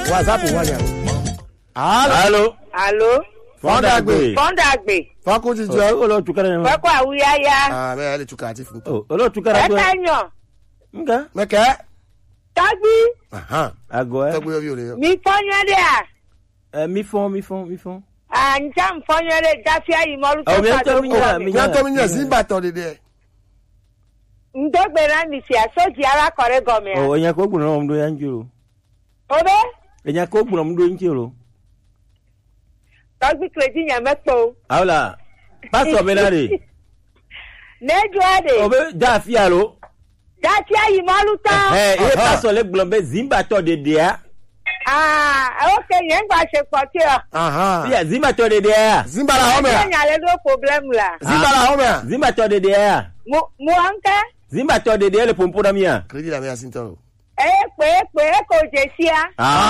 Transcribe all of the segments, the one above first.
whatsapp wọn yà. alo alo alo fọdàgbé fọ́ndàgbé fọkùn ti jọ. o lọ tukara yẹn fẹ́kọ̀ àwúyáyá aa mẹ ale tuka ati fun. o o lọ tukara ẹ̀ka gbẹ yàn nga mẹkẹ. tọ́gbí agọ ẹ tẹgbẹ yóò lè yọ. mi fọ́nyẹ́dẹ́ à ẹ mi fọn mi fọn mi fọn. àǹjá fọ́nyẹ́dẹ́ jáfíà yìí mọ́lú tó Ọ̀, mi ń pàdé tọ́ mi yàn, mi yàtọ̀ mi yàn sí bàtọ̀ dédé. ndógbèrè mi sì àsójì arákọ̀rẹ́ gọ̀mẹ̀ o ẹ̀yàn kó gbùnà ọmọdé yẹn ń jòrò à obe ẹ̀yàn kó gbùnà ọmọdé yẹn ń jòrò. tọ́gbí kìrèjì yàn mẹ́pọ̀ àwọn la pásítọ̀ mi náà de n'edu ẹ̀dẹ̀ o bẹ já àfíà lo. jáfíà yìí mọ́lú tán ẹ ẹ pásítọ̀ lẹ gbọ́n bẹ zimbatọ̀ de de ya ókè yẹn ń gbà ṣe pọ̀ tí ọ fíà zimbatọ̀ de de ya zimbala hɔn mɛ ẹ̀yìn alẹ́ ló pọ̀blẹ́mù la zimbala hɔn mɛ. zimbatọ̀ de de ya mu ọ̀nkẹ́ zimbatọ̀ de de ya le pompo na mi ya. kiriji la mi ya sin tɔrɔ. ẹ̀ pé pé kò jẹ sí a.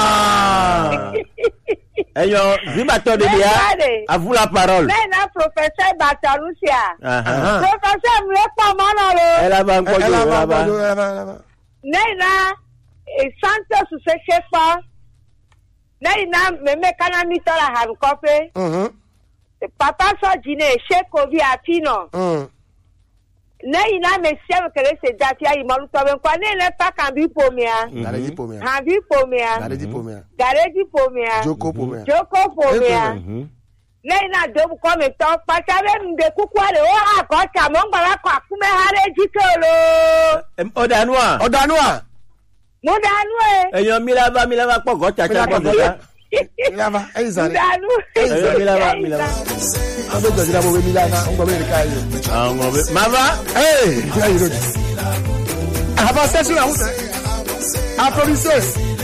ẹyọ zimbatọ̀ de de ya Bẹ́ẹ̀ni. a vous la parole. lẹ́yìn náà pòfẹ́sẹ̀ bàtàlùsíà Ahan. pòfẹ́sẹ̀ mi lè pọ̀ mọ́nà lo ẹ laban ɛ kọjú ɛ ẹ laban laban. kɔjú ɛ laban laban. lẹ́yìn náà santos ṣe ṣe pọ̀ lẹ́yìn náà mẹ́mẹ́ kánámi sọ̀rọ̀ hàn kọ́fẹ́ papa sọ̀jì ní ṣé kò bí àfihàn lẹ́yìn náà mẹ́ sẹ́wọ̀n kẹrẹ́ ṣe dàtí ayé mọ́lútọ́ bẹ́ẹ̀ kọ́ ní ilẹ̀ pàkàn bí pomia gàdéjì pomia hàn bí pomia gàdéjì pomia gàrẹ́jì pomia joko pomia. jókòó pomia. Mhm. lẹ́yìn náà dóbu kọ́ mi tán pàṣẹ mi de kúkú àlè ó hà kọ́ tà mọ́ ń gbàgbà kọ́ àkúmẹ́ hárẹ́ jíkẹ́ o lo. Em, ọ̀dà nù à. ọ̀dànù wa mo dànù ẹ. ẹ̀yàn milaba milaba pọ̀gọ́ tsatsa pọ̀gọ́ ta. ilaba ẹyin mo sáré. dànù. ẹ̀yàn milaba milaba. an bɛ jɔsi la mo bɛ mila na n gbɔ bɛ de k'a ye. àwọn ọmọ bẹ. mama. ee y'a yi lójú. a b'a sẹ́sìn àwọn tẹ. a produisé.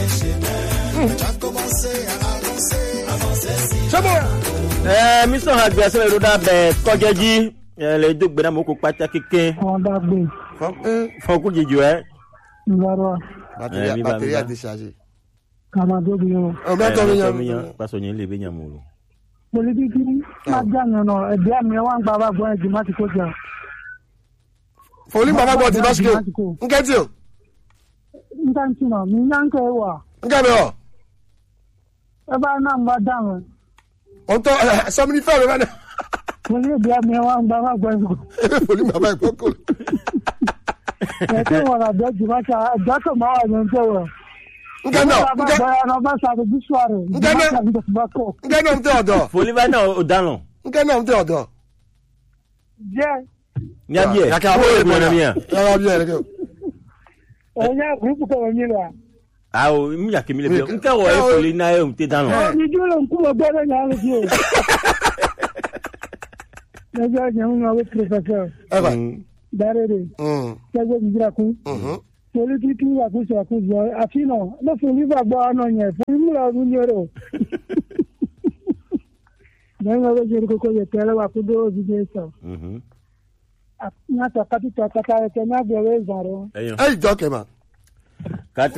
sẹ́mu. ẹ mísọ̀ hàn gbé ẹsẹ̀ ìrora bẹ̀ kọjẹ́jì ẹ lè dó gbẹdá mọ́ kó pátá kéke Fọ́ndàgbé fọ́nkú jìjù ẹ. Ngarwa Eh, mi ba, batterie mi a ba. déchargé. Kamadobi yẹn. o bɛ tɔ mi mi yan. yan pásọ yẹn lè bẹ yàn mọ́ o. Politiki máa já yẹn nọ ẹ̀dí àmì ẹ̀ wá ń gba bá gbọ́ ẹ̀jì má ti kó jà. foli baba gbɔ ti basike n kɛ ti o N ta n tì nà mí yá ń kẹ́ wà. n kɛ mi o Ẹ bá náà ń bá dáhùn. o tɔ sɔmini fɛn mi bɛ dɛ. Poli ẹ̀dí àmì ẹ̀ wá ń gba bá gbọ́ ẹ̀jì. e bɛ foli baba ye ko ko. Ẹ̀kẹ́ wọ̀ làbẹ́ ẹ̀jì má ta ẹ̀jọ́ tó máa wà yẹn tẹ̀ wọ̀. n kɛ nɔ Bá n kɛ gbọ́ ẹ̀rọ bá sàbẹ̀ bí sùwárẹ̀. N kẹ́ náà. n kɛ nɔ n tɛ o dɔ foli bá náà o dáná. n kɛ nɔ n tɛ o dɔ. Jẹ́ ní abiyẹ Yàkẹ́ kó àbúrò o gbọ́n mi yan. yàrá bí yẹrẹ kẹ. ẹ̀yìn àgùrùpù kọ̀ wọ́n yín la. awo mi yà kí mi lè bẹ n kẹ́ wọ ẹ foli náà ẹ o tẹ dáná. Ọ̀ni dúró ń kú lọ gbọ́dọ̀ yàn án lójú o. Ẹjọ́ yẹn ń lọ wí pírọfẹ́sọ̀ ɛ ba. Dárẹ́rẹ́ Ṣẹ́gbẹ́ Ìjírakún. politiki àkóso àkóso àfihàn lọ́sùn onígbàgbọ́ ọ̀nà yẹn fún ìmúra ọdún ní ọ̀rọ̀. lẹ́yìn ọ̀rọ̀ jẹ́ kókó yẹ tẹ́lẹ̀ wà kó dúró òbí jẹ́ sọ. ní àtọ̀ kátìtọ̀ kátà ẹ̀kẹ́ ní àgbẹ̀rẹ̀ ìzàrọ̀. ẹyàn ɛ jɔ kɛ ma. kati